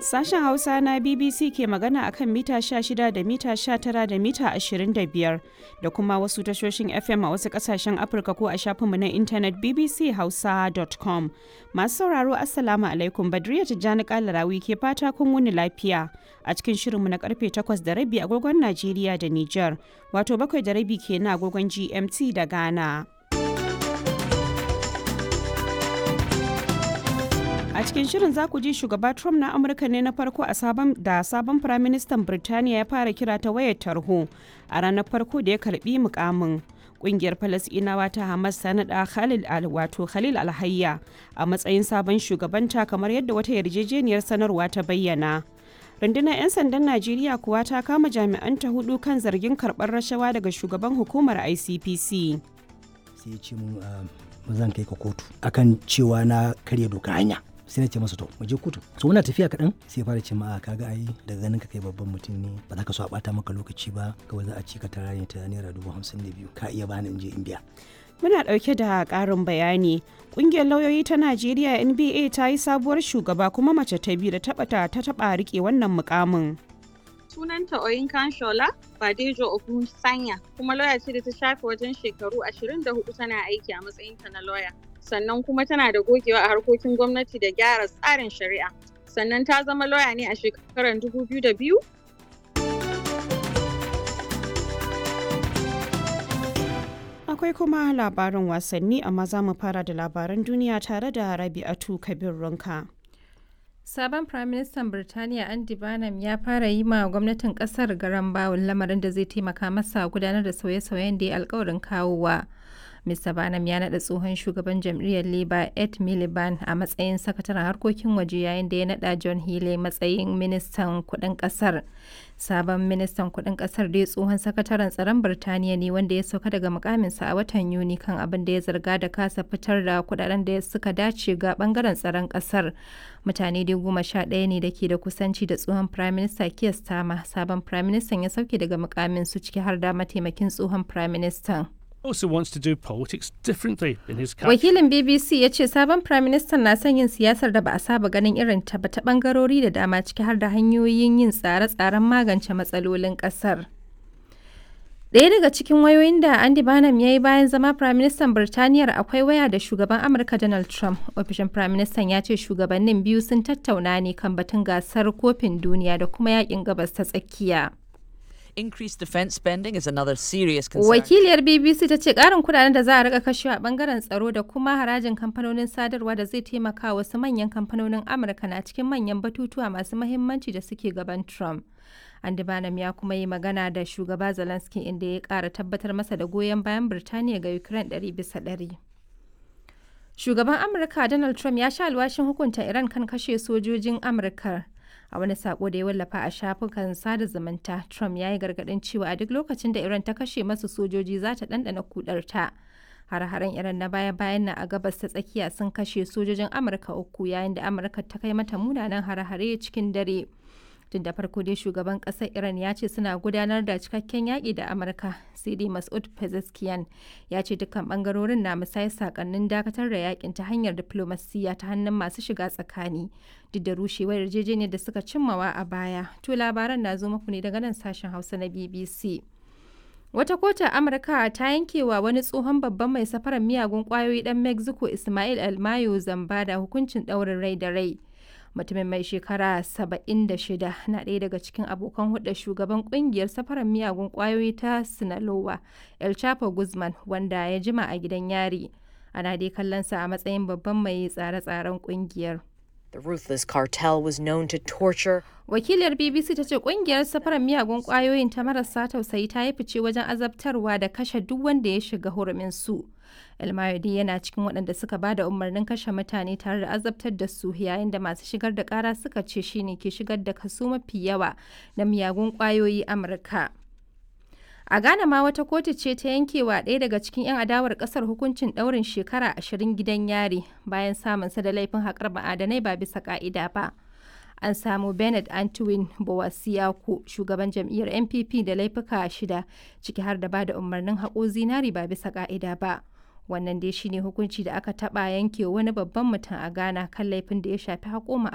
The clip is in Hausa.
Sashen Hausa na BBC ke magana akan mita 16 da mita 19 da mita 25 da kuma wasu tashoshin FM a wasu kasashen Afirka ko a shafinmu na intanet bbchausa.com. Masu sauraro Assalamu alaikum Badriya Tijjani Kalarawi ke fata kun wuni lafiya a cikin shirinmu na karfe 8 da rabi agogon Najeriya da Nijar, wato bakwai da rabi kenan agogon GMT da Ghana. A cikin shirin za ku ji shugaba Trump na Amurka ne na farko a sabon da sabon firaministan Birtaniya ya fara kira ta wayar tarho a ranar farko da ya karbi mukamin. Kungiyar Falasɗinawa ta Hamas ta naɗa Khalil al wato Khalil Alhayya a matsayin sabon shugabanta kamar yadda wata yarjejeniyar sanarwa ta bayyana. rundunar 'yan sandan najeriya kuwa ta kama jami'anta hudu kan zargin karɓar rashawa daga shugaban hukumar icpc sai ya ce mun ba zan kai ka kotu akan cewa na karya doka hanya sai na ce masa to mu je kotu so muna tafiya kaɗan sai ya fara ce ma kaga ai daga ganin ka kai babban mutum ne ba za ka so a bata maka lokaci ba kawai za a ci ka tara ne ta naira dubu hamsin da biyu ka iya bani in je in biya muna ɗauke da ƙarin bayani ƙungiyar lauyoyi ta najeriya nba ta yi sabuwar shugaba kuma mace ta biyu da taɓa ta taɓa riƙe wannan mukamin sunanta Oyinkan Shola Badejo Ogun Sanya kuma lauya ce da ta shafe wajen shekaru 24 tana aiki a matsayinta na lauya. Sannan kuma tana da gogewa a harkokin gwamnati da gyara tsarin shari'a. Sannan ta zama lauya ne a shekarar 2002 Akwai kuma labarin wasanni amma za mu fara da labaran duniya tare da Rabi'atu Kabir Runka. Sabon Firaministan Birtaniya Andy Barnum ya fara yi ma gwamnatin kasar garan bawul lamarin da zai taimaka masa gudanar da sauye-sauyen da ya alkawarin kawowa. Mr. Barnum ya naɗa tsohon shugaban jam'iyyar Labour Ed Miliband a matsayin sakataren harkokin waje yayin da ya naɗa John Healey matsayin ministan kuɗin ƙasar. Sabon ministan kuɗin ƙasar dai tsohon sakataren tsaron Birtaniya ne wanda ya sauka daga mukaminsa a watan Yuni kan abin da ya zarga da kasa fitar da kuɗaɗen da suka dace ga ɓangaren tsaron ƙasar. Mutane dai goma sha ɗaya ne da ke da kusanci da tsohon Prime Minister Keir Starmer. Sabon Prime Minister ya sauke daga mukamin su ciki har da mataimakin tsohon Prime Minister. also wants to do politics differently in his country. Wakilin BBC ya ce sabon Prime Minister na son yin siyasar da ba a saba ganin irin ta ba ta bangarori da dama ciki har da hanyoyin yin tsare-tsaren magance matsalolin kasar. Ɗaya daga cikin wayoyin da Andy Barnum ya yi bayan zama Prime Minister Birtaniyar akwai waya da shugaban Amurka Donald Trump. Ofishin Prime Minister ya ce shugabannin biyu sun tattauna ne kan batun gasar kofin duniya da kuma yakin gabas ta tsakiya. Increased defence spending is another serious concern. Wakiliyar BBC ta ce ƙarin kudaden da za a rika kashewa a bangaren tsaro da kuma harajin kamfanonin sadarwa da zai taimaka wasu manyan kamfanonin Amurka na cikin manyan batutuwa masu mahimmanci da suke gaban Trump. Andy Barnum ya kuma yi magana da shugaba Zelensky inda ya ƙara tabbatar masa da goyon bayan Birtaniya ga Ukraine ɗari bisa ɗari. Shugaban Amurka Donald Trump ya sha alwashin hukunta Iran kan kashe sojojin Amurka. a wani sako da ya wallafa a shafukan sada zumunta trump ya yi gargadin cewa a duk lokacin da iran ta kashe masu sojoji za ta ɗanɗana kudarta har-haren iran na baya-bayan na a gabas ta tsakiya sun kashe sojojin amurka uku yayin da amurka ta kai mata munanan har-hare cikin dare tun da farko dai shugaban ƙasar iran ya ce suna gudanar da cikakken yaƙi da amurka sai dai masud pezeshkian ya ce dukkan bangarorin na musayar sakannin dakatar da yakin ta hanyar diflomasiyya ta hannun masu shiga tsakani duk da rushewar yarjejeniyar da suka cimmawa a baya to labaran na zo muku ne daga nan sashen hausa na bbc Wata kotun Amurka ta yankewa wani tsohon babban mai safarar miyagun kwayoyi dan Mexico Ismail Almayo zamba da hukuncin ɗaurin rai da rai. mutumin mai shekara 76 na ɗaya daga cikin abokan hulɗar shugaban ƙungiyar safarar miyagun ƙwayoyi ta sinaloa el chapo guzman wanda ya jima a gidan yari ana dai kallonsa a matsayin babban mai tsare-tsaren ƙungiyar The ruthless cartel was known to torture. Wakiliyar BBC ta ce kungiyar safarar miyagun kwayoyin ta marasa tausayi ta yi fice wajen azabtarwa da kashe duk wanda ya shiga hurumin su. Elmayodi yana cikin waɗanda suka ba da umarnin kashe mutane tare da azabtar da su yayin da masu shigar da ƙara suka ce shine ke shigar da kaso mafi yawa na miyagun kwayoyi Amurka. A Ghana ma wata kotu ce ta yankewa ɗaya daga cikin 'yan adawar ƙasar hukuncin ɗaurin shekara ashirin gidan yari bayan samunsa da laifin haƙar ma'adanai ba bisa ƙa'ida ba. An samu Bernard Antwin Bowasiaku, shugaban jam'iyyar NPP da laifuka shida, ciki har da ba da umarnin haƙo zinari ba bisa ƙa'ida ba. Wannan dai shine hukunci da aka taɓa yanke wani babban mutum a Ghana kan laifin da ya shafi haƙo